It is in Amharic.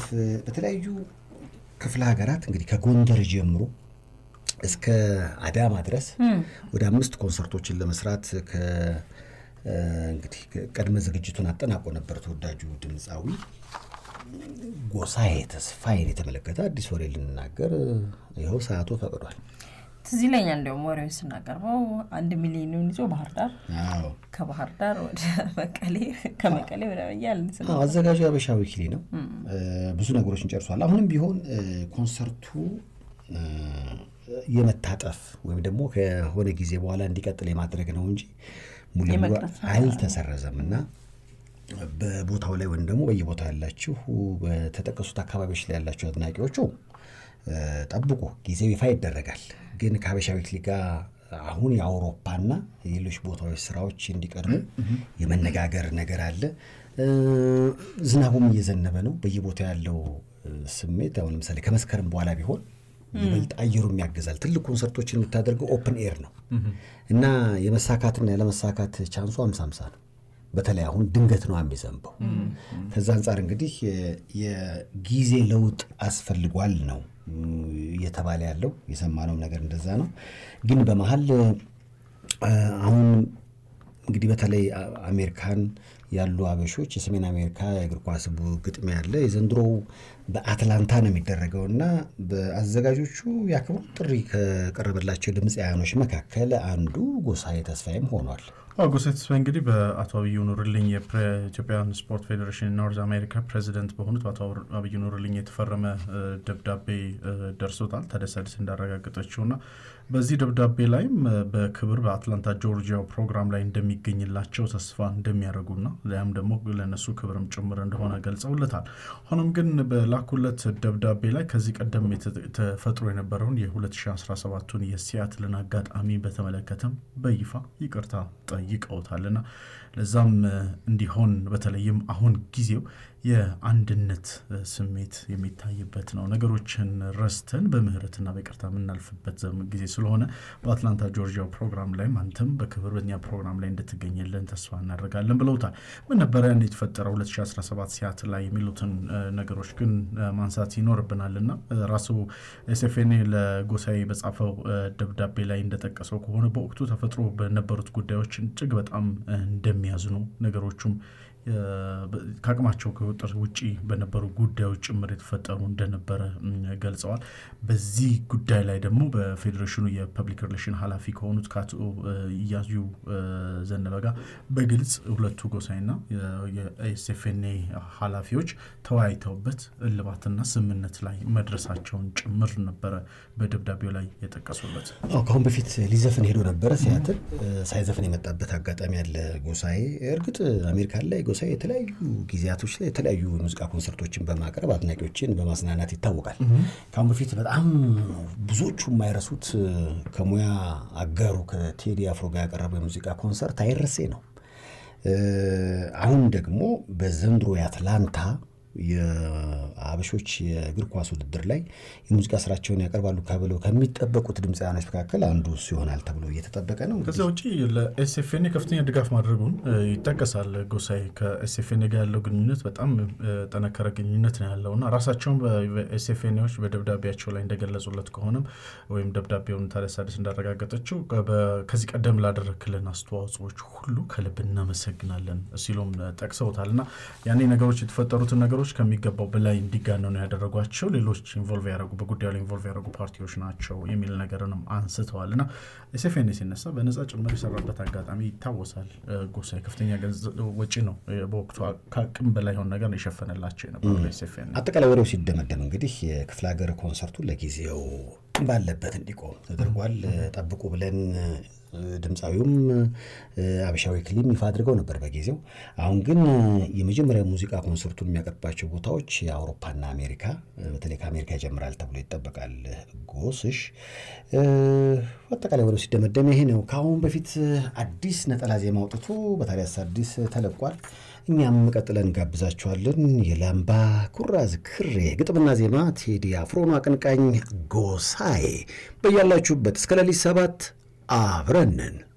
ለማሳለፍ በተለያዩ ክፍለ ሀገራት እንግዲህ ከጎንደር ጀምሮ እስከ አዳማ ድረስ ወደ አምስት ኮንሰርቶችን ለመስራት እንግዲህ ቅድመ ዝግጅቱን አጠናቆ ነበር። ተወዳጁ ድምፃዊ ጎሳዬ ተስፋዬን የተመለከተ አዲስ ወሬ ልንናገር ይኸው ሰዓቱ ፈቅዷል። ትዝ ይለኛል እንዲያውም ወሬውን ስናቀርበው አንድ ሚሊዮኑን ይዞ ባህር ዳር፣ አዎ ከባህር ዳር ወደ መቀሌ፣ ከመቀሌ ወደ በያል አዎ፣ አዘጋጁ የሀበሻ ዊክሊ ነው። ብዙ ነገሮችን ጨርሷል። አሁንም ቢሆን ኮንሰርቱ የመታጠፍ ወይም ደግሞ ከሆነ ጊዜ በኋላ እንዲቀጥል የማድረግ ነው እንጂ ሙሉ ለሙሉ የመቅረት አልተሰረዘም እና በቦታው ላይ ወይም ደግሞ በየቦታው ያላችሁ በተጠቀሱት አካባቢዎች ላይ ያላችሁ አድናቂዎቹ ጠብቁ፣ ጊዜው ይፋ ይደረጋል። ግን ከሀበሻ ዊክሊ ጋር አሁን የአውሮፓና የሌሎች ቦታዎች ስራዎች እንዲቀድሙ የመነጋገር ነገር አለ። ዝናቡም እየዘነበ ነው። በየቦታው ያለው ስሜት አሁን ለምሳሌ ከመስከረም በኋላ ቢሆን ይበልጥ አየሩም ያግዛል። ትልቅ ኮንሰርቶችን የምታደርገው ኦፕን ኤር ነው እና የመሳካትና ያለመሳካት ቻንሱ አምሳ አምሳ ነው። በተለይ አሁን ድንገት ነው የሚዘንበው። ከዛ አንጻር እንግዲህ የጊዜ ለውጥ አስፈልጓል ነው እየተባለ ያለው የሰማነው ነገር እንደዛ ነው። ግን በመሀል አሁን እንግዲህ በተለይ አሜሪካን ያሉ አበሾች የሰሜን አሜሪካ የእግር ኳስ ግጥሚያ ያለ የዘንድሮው በአትላንታ ነው የሚደረገው እና በአዘጋጆቹ የአክብሮ ጥሪ ከቀረበላቸው ድምፃውያኖች መካከል አንዱ ጎሳዬ ተስፋዬም ሆኗል። አዎ ጎሳዬ ተስፋዬ እንግዲህ በአቶ አብዩ ኑርልኝ የኢትዮጵያን ስፖርት ፌዴሬሽን ኖርዝ አሜሪካ ፕሬዚደንት በሆኑት በአቶ አብዩ ኑርልኝ የተፈረመ ደብዳቤ ደርሶታል። ተደሳድስ እንዳረጋገጠችው እና በዚህ ደብዳቤ ላይም በክብር በአትላንታ ጆርጂያው ፕሮግራም ላይ እንደሚገኝላቸው ተስፋ እንደሚያደርጉና ያም ደግሞ ለእነሱ ክብርም ጭምር እንደሆነ ገልጸውለታል። ሆኖም ግን በላኩለት ደብዳቤ ላይ ከዚህ ቀደም ተፈጥሮ የነበረውን የ2017ቱን የሲያትልን አጋጣሚ በተመለከተም በይፋ ይቅርታ ጠይቀውታልና ለዛም እንዲሆን በተለይም አሁን ጊዜው የአንድነት ስሜት የሚታይበት ነው። ነገሮችን ረስተን በምህረትና በይቅርታ የምናልፍበት ጊዜ ስለሆነ በአትላንታ ጆርጂያው ፕሮግራም ላይም አንተም በክብር በኛ ፕሮግራም ላይ እንድትገኝልን ተስፋ እናደርጋለን ብለውታል። ምን ነበረ ያን የተፈጠረው 2017 ሲያት ላይ የሚሉትን ነገሮች ግን ማንሳት ይኖርብናል እና ራሱ ኤስኤፍኤንኤ ለጎሳዬ በጻፈው ደብዳቤ ላይ እንደጠቀሰው ከሆነ በወቅቱ ተፈጥሮ በነበሩት ጉዳዮች እጅግ በጣም እንደሚያዝኑ ነገሮቹም ከአቅማቸው ከቁጥር ውጭ በነበሩ ጉዳዮች ጭምር የተፈጠሩ እንደነበረ ገልጸዋል። በዚህ ጉዳይ ላይ ደግሞ በፌዴሬሽኑ የፐብሊክ ሪሌሽን ኃላፊ ከሆኑት ከአቶ እያዩ ዘነበ ጋር በግልጽ ሁለቱ ጎሳይና የኤስኤፍኤንኤ ኃላፊዎች ተወያይተውበት እልባትና ስምምነት ላይ መድረሳቸውን ጭምር ነበረ በደብዳቤው ላይ የጠቀሱበት። ከአሁን በፊት ሊዘፍን ሄዶ ነበረ ሲያትል ሳይዘፍን የመጣበት አጋጣሚ ያለ ጎሳዬ እርግጥ አሜሪካን ላይ ጎሳዬ የተለያዩ ጊዜያቶች ላይ የተለያዩ የሙዚቃ ኮንሰርቶችን በማቅረብ አድናቂዎችን በማዝናናት ይታወቃል። ከአሁን በፊት በጣም ብዙዎቹ የማይረሱት ከሙያ አጋሩ ከቴዲ አፍሮ ጋር ያቀረበው የሙዚቃ ኮንሰርት አይረሴ ነው። አሁን ደግሞ በዘንድሮ የአትላንታ የአበሾች የእግር ኳስ ውድድር ላይ የሙዚቃ ስራቸውን ያቀርባሉ ተብለው ከሚጠበቁት ድምፃውያኖች መካከል አንዱ ይሆናል ተብሎ እየተጠበቀ ነው። ከዚያ ውጭ ለኤስኤፍኤንኤ ከፍተኛ ድጋፍ ማድረጉን ይጠቀሳል። ጎሳዬ ከኤስኤፍኤንኤ ጋር ያለው ግንኙነት በጣም ጠነከረ ግንኙነት ነው ያለው እና ራሳቸውን በኤስኤፍኤንኤዎች በደብዳቤያቸው ላይ እንደገለጹለት ከሆነም ወይም ደብዳቤውን ታደሳደስ እንዳረጋገጠችው ከዚህ ቀደም ላደረክልን አስተዋጽኦዎች ሁሉ ከልብ እናመሰግናለን ሲሉም ጠቅሰውታል እና ያኔ ነገሮች የተፈጠሩትን ነገሮች ከሚገባው በላይ እንዲጋነኑ ያደረጓቸው ሌሎች ኢንቮልቭ ያደረጉ በጉዳዩ ላይ ኢንቮልቭ ያደረጉ ፓርቲዎች ናቸው የሚል ነገርንም አንስተዋል እና ኤስኤፍኤንኤ ሲነሳ በነጻ ጭምር የሰራበት አጋጣሚ ይታወሳል። ጎሳዬ ከፍተኛ ወጪ ነው በወቅቱ ከአቅም በላይ የሆነ ነገር ነው የሸፈነላቸው የነበሩ ኤስኤፍኤንኤ። አጠቃላይ ወሬው ሲደመደም እንግዲህ የክፍለ ሀገር ኮንሰርቱ ለጊዜው ባለበት እንዲቆም ተደርጓል። ጠብቁ ብለን ድምፃዊውም አበሻዊ ክሊም ይፋ አድርገው ነበር በጊዜው። አሁን ግን የመጀመሪያ ሙዚቃ ኮንሰርቱን የሚያቀርባቸው ቦታዎች የአውሮፓና አሜሪካ በተለይ ከአሜሪካ ይጀምራል ተብሎ ይጠበቃል። ጎስሽ አጠቃላይ ወደ ሲደመደም ይሄ ነው። ከአሁን በፊት አዲስ ነጠላ ዜማ አውጥቶ በታዲያስ አዲስ ተለቋል። እኛም ቀጥለን ጋብዛችኋለን። የላምባ ኩራዝ ክሬ ግጥምና ዜማ ቴዲ አፍሮኑ አቀንቃኝ ጎሳዬ በያላችሁበት እስከ ሌሊት ሰባት አብረንን